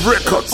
Records.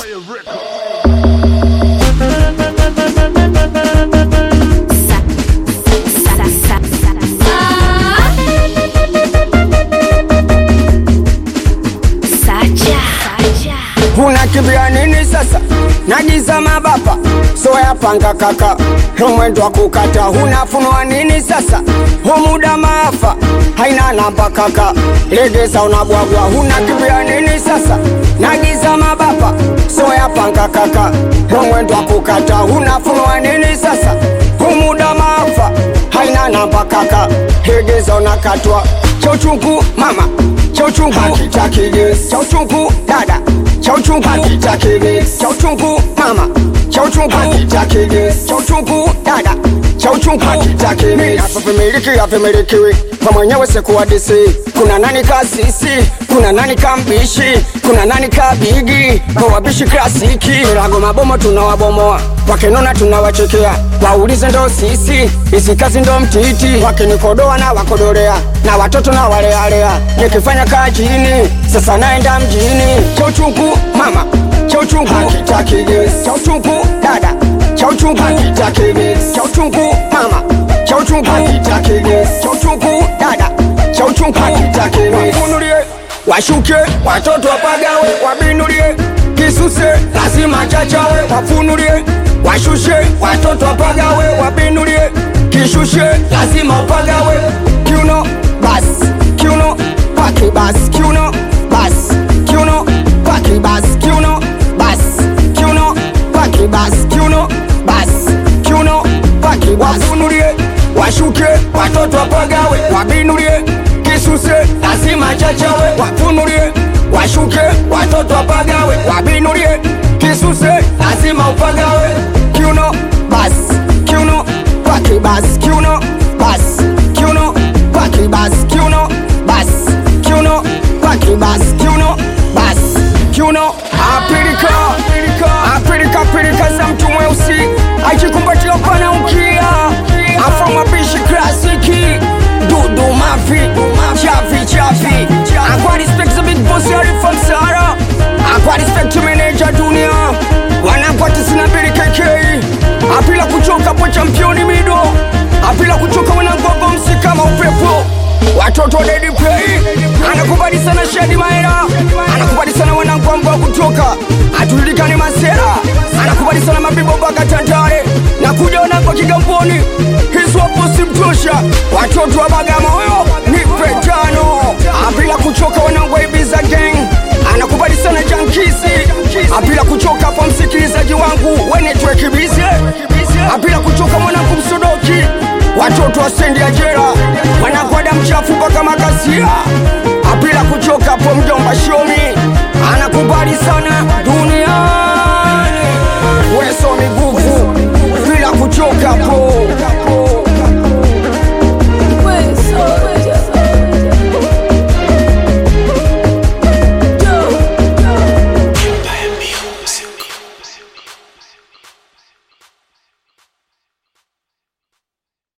unakimbia nini sasa nagiza mabapa soya panga kaka mwendo wa kukata unafunua nini sasa humuda maafa haina namba kaka legeza unabwagwa unakimbia nini sasa nagiza mabapa soya panga kaka mwendo wa kukata unafunua nini sasa humuda maafa haina namba kaka legeza unakatwa cha uchungu mama cha uchungu cha uchungu dada cha uchungu cha uchungu mama cha uchungu cha uchungu dada cha uchungu hapa vimiliki havimilikiwi kwa mwenyewe sekuwa disi kuna nani kasisi kuna nani kambishi kuna nani kabigi kwa wabishi klasiki milago mabomo tunawabomoa wakinona tunawachekea waulize ndo sisi isi kazi ndo mtiti wakinikodoa na wakodorea na watoto na walealea nikifanya kajini sasa naenda mjini cha uchungu mama cha uchungu cha uchungu dada cha uchungu cha uchungu mama cha uchungu cha uchungu dada cha uchungu wafunulie washuke watoto wapagawe wabinulie kisuse lazima chachawe wafunulie washushe watoto wapagawe wabinulie kishushe lazima upagawe kiuno bas kiuno paki bas kiuno bas kiuno paki bas kiuno bas kiuno paki bas kiuno bas kiuno paki bas wafunulie washuke watoto wapagawe wabinulie kisuse lazima chachawe wafunulie washuke watoto wapagawe wabinulie kisuse lazima upagawe kiuno bas kiuno paki bas kiuno bas kiuno paki bas kiuno bas kiuno paki bas kiuno bas kiuno apilika apilika pilika za mtu mweusi akikumbatia pana ukia afa mapishi klasiki dudu mafi chafi chafi akwa respect the big boss Arifan Sara akwa respect manager dunia wanakwa tisina mbili KK apila kuchoka po championi mido apila kuchoka wanangogo msi kama upepo watoto wa Daddy Play anakubali sana Shadi Maera anakubali sana wanangu ambao kutoka atujulikane Masera anakubali sana mabibo mpaka Tandale na kuja wanangu wa Kigamboni hizo hapo simtosha watoto wa Bagamoyo nipe tano apila kuchoka wanangu wa Ibiza gang anakubali sana Jankisi apila kuchoka hapo msikilizaji wangu wenetwekibize apila kuchoka mwanangu Msodoki watoto wa Sendi ya